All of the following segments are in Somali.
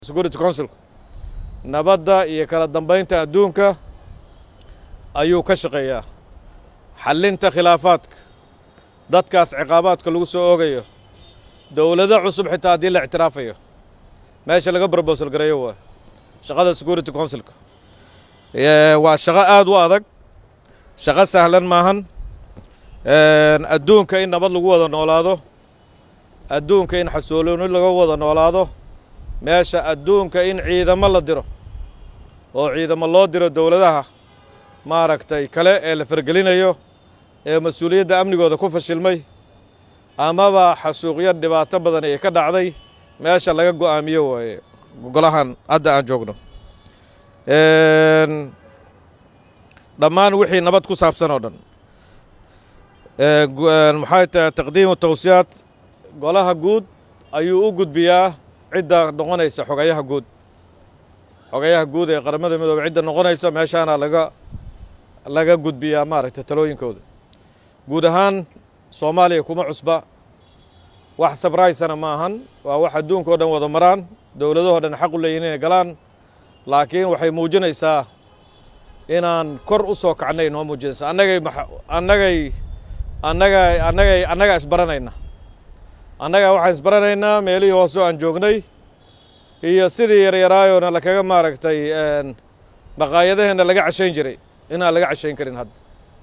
security councilku nabadda iyo kala dambaynta adduunka ayuu ka shaqeeyaa xallinta khilaafaadka dadkaas ciqaabaadka lagu soo oogayo dowlado cusub xitaa haddii la ictiraafayo meesha laga brobosal gareeyo waa shaqada security councilka waa shaqo aad u adag shaqo sahlan maahan adduunka in nabad lagu wada noolaado adduunka in xasoolooni laga wada noolaado meesha adduunka in ciidamo la diro oo ciidamo loo diro dowladaha maaragtay kale ee la fargelinayo ee mas-uuliyadda amnigooda ku fashilmay amaba xasuuqyo dhibaato badan ee ka dhacday meesha laga go'aamiyo waaye golahan hadda aan joogno dhammaan wixii nabad ku saabsan oo dhan maxay tahay taqdiimu tawsiyaad golaha guud ayuu u gudbiyaa cidda noqonaysa xogayaha guud xogayaha guud ee qaramada midoobe cidda noqonaysa meeshaana laga laga gudbiyaa maaragtay talooyinkooda guud ahaan soomaaliya kuma cusba wax sabraysana ma ahan waa wax adduunka o dhan wada maraan dowladahoo dhan xaq u leeyihin inay galaan laakiin waxay muujinaysaa inaan kor u soo kacnay noo muujinaysaa annagay annagay annaga annagay annagaa isbaranayna annagaa waxaan isbaranaynaa meelihii hoose aan joognay iyo sidii yaryaraayoona lakaga maaragtay maqaayadaheenna laga cashayn jiray inaan laga cashayn karin hadda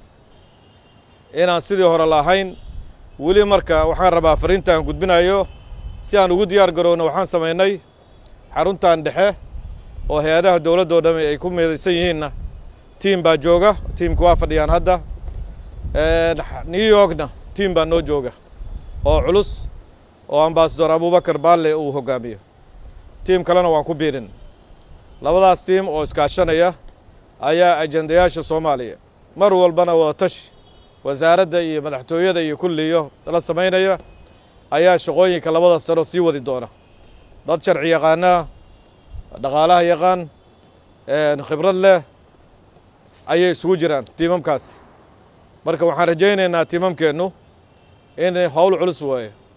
inaan sidii hore lahayn weli marka waxaan rabaa fariinta aan gudbinayo si aan ugu diyaar garoowna waxaan samaynay xaruntan dhexe oo hay-adaha dowladdoo dhami ay ku meedaysan yihiinna tiim baa jooga tiimka waa fadhiyaan hadda new yorkna tiim baa noo jooga oo culus oo ambasador abubakar baalle uu hoggaamiyo tiim kalena waan ku biirin labadaas tiim oo iskaashanaya ayaa ajendayaasha soomaaliya mar walbana wada tashi wasaaradda iyo madaxtooyada iyo kulliyo la samaynaya ayaa shaqooyinka labada sano sii wadi doona dad sharci yaqaanaa dhaqaalaha yaqaan khibrad leh ayay isugu jiraan tiimamkaasi marka waxaan rajaynaynaa tiimamkeennu in howl culus waaye